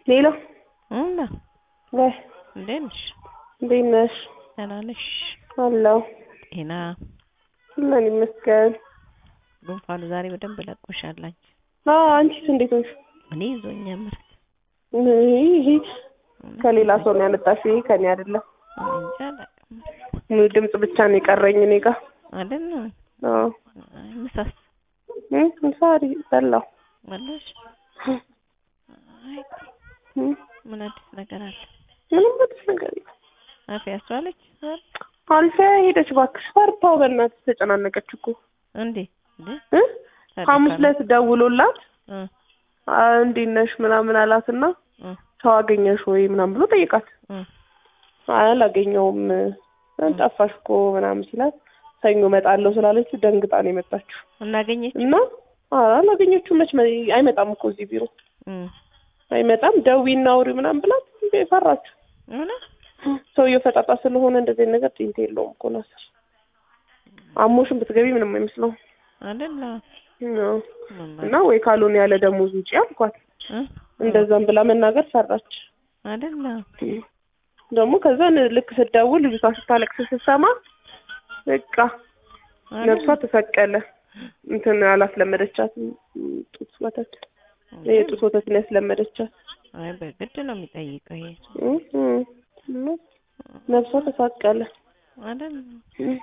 ሌላ እና ወይ እንዴት ነሽ? እንዴት ነሽ? ደህና ነሽ? አለሁ ጤና ምን ይመስገን። ጉንፋኑ ዛሬ በደንብ ለቆሻል። አንቺ አዎ አንቺስ እንዴት ነሽ? እኔ ይዞኛ ምርት ይሄ ከሌላ ሰው ነው ያመጣሽው፣ ይሄ ከኔ አይደለም። እንጃ አላውቅም ድምፅ ብቻ ነው የቀረኝ እኔ ጋር። አይደል? አዎ አይ ምሳስ እም ምሳሪ በላሁ። በላሽ? አይ እም ምን አዲስ ነገር አለ? ምንም አዲስ ነገር የለም። አፌ ያስተዋለች ዛሬ? አልፊያ ሄደች እባክሽ። ፈርታው በእናትሽ ተጨናነቀች እኮ እንዴ እንዴ እ ታዲያ ሐሙስ ካለ- ዕለት ደውሎላት እ አ እንዴት ነሽ ምናምን አላትና እ ሰው አገኘሽ ወይ ምናምን ብሎ ጠይቃት። እ አይ አላገኘውም እ ጠፋሽ እኮ ምናምን ሲላት ሰኞ እመጣለሁ ስላለችው ደንግጣ ነው የመጣችው እናገኘች እና አ አላገኘችውም። መች መ- አይመጣም እኮ እዚህ ቢሮ እ አይመጣም። ደውዪና አውሪ ምናምን ብላት እንዴ ፈራችሁ። ምን ሰውየው ፈጣጣ ስለሆነ እንደዚህ አይነት ነገር ጢንት የለውም እኮ ናስር። አሞሽን ብትገቢ ምንም አይመስለውም። አይደል? አዎ። ምን እና ወይ ካልሆነ ያለ ደሞዝ ውጪ አልኳት። እ እንደዛም ብላ መናገር ፈራች። አይደል? ደግሞ ከዛ ልክ ስደውል ልጅቷ ስታለቅስ ስትሰማ በቃ ነፍሷ ተሰቀለ። እንትን አላስለመደቻትም ጡት ወተት የጡት ወተት ነው ያስለመደቻት። አይ በግድ ነው የሚጠይቀው ይሄ እም እም እና ነፍሷ ተሳቀለ። አይደል? እም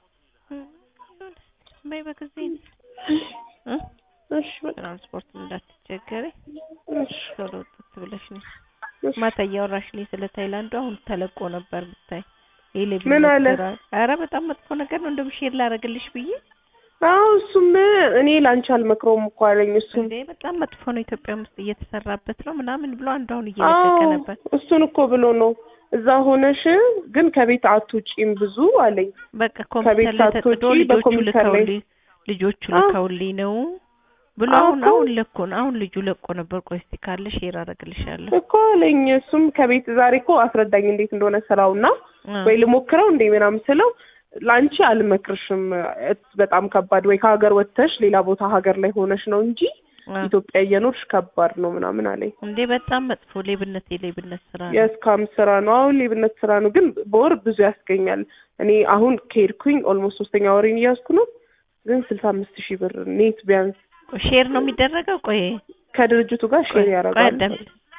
በይ በጊዜ እ እሺ በቃ ትራንስፖርት እንዳትቸገሪ እሺ ቶሎ ውጥት ብለሽ ነው። እሺ። ማታ እያወራሽልኝ ስለ ታይላንዱ አሁን ተለቆ ነበር ብታይ። ይሄ ሌብ ምን አለ? ኧረ በጣም መጥፎ ነገር ነው። እንደውም ሼር ላደርግልሽ ብዬ አዎ እሱም እኔ ላንቺ አልመክረውም እኮ አለኝ። እሱም እንዴ በጣም መጥፎ ነው፣ ኢትዮጵያ ውስጥ እየተሰራበት ነው ምናምን ብሎ አንዱ አሁን እየለቀቀ አዎ ነበር። እሱን እኮ ብሎ ነው እዛ ሆነሽ ግን ከቤት አትውጪም ብዙ አለኝ። በቃ ከቤት ኮምፒውተር ላይ ተጥዶ ሳትወጪ ልጆቹ በኮምፒውተር ላይ- ልከውልኝ ልጆቹ አዎ። ልከውልኝ ነው ብሎ አዎ አሁን እኮ። አሁን ለኮ ነው አሁን ልጁ ለቆ ነበር። ቆይ እስቲ ካለ ሼር አደርግልሻለሁ። እኮ አለኝ። እሱም ከቤት ዛሬ እኮ አስረዳኝ እንዴት እንደሆነ ስራውና አ፣ ወይ ልሞክረው እንዴ ምናምን ስለው ለአንቺ አልመክርሽም እት- በጣም ከባድ ወይ ከሀገር ወጥተሽ ሌላ ቦታ ሀገር ላይ ሆነሽ ነው እንጂ አ። ኢትዮጵያ እየኖርሽ ከባድ ነው ምናምን አለኝ። እንዴ በጣም መጥፎ ሌብነት የሌብነት ስራ ነው። የእስካም ስራ ነው። አሁን ሌብነት ስራ ነው፣ ግን በወር ብዙ ያስገኛል። እኔ አሁን ከሄድኩኝ ኦልሞስት ሶስተኛ ወሬን እያዝኩ ነው፣ ግን ስልሳ አምስት ሺህ ብር ኔት ቢያንስ ሼር ነው የሚደረገው። ቆይ ከድርጅቱ ጋር ሼር ቆይ ቆይ ያደርጋል። አዳምጥ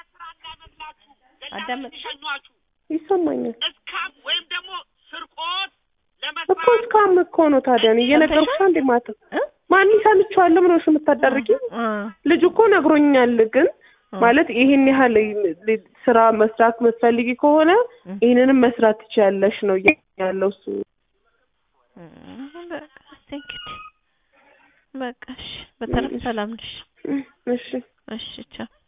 አዳምጥ። ሸኟችሁ ይሰማኛል እስካም ወይም ደግሞ ስርቆት እኮ ለመስራት እስካም እኮ ነው። ታዲያ እኔ እየነገርኩሽ አንዴ ማታ እ? ማን ሰምቼዋለሁ ብለሽ የምታዳርጊ አ፣ ልጁ እኮ ነግሮኛል። ግን አ። ማለት ይሄን ያህል ስራ መስራት የምትፈልጊ ከሆነ እ። ይሄንንም መስራት ትችያለሽ ነው እያለኝ ያለው እሱ። እም፣ በቃ እስኪ እንግዲህ በቃ እሺ። በተረፈ ሰላም ነሽ? እሺ እሺ ቻው።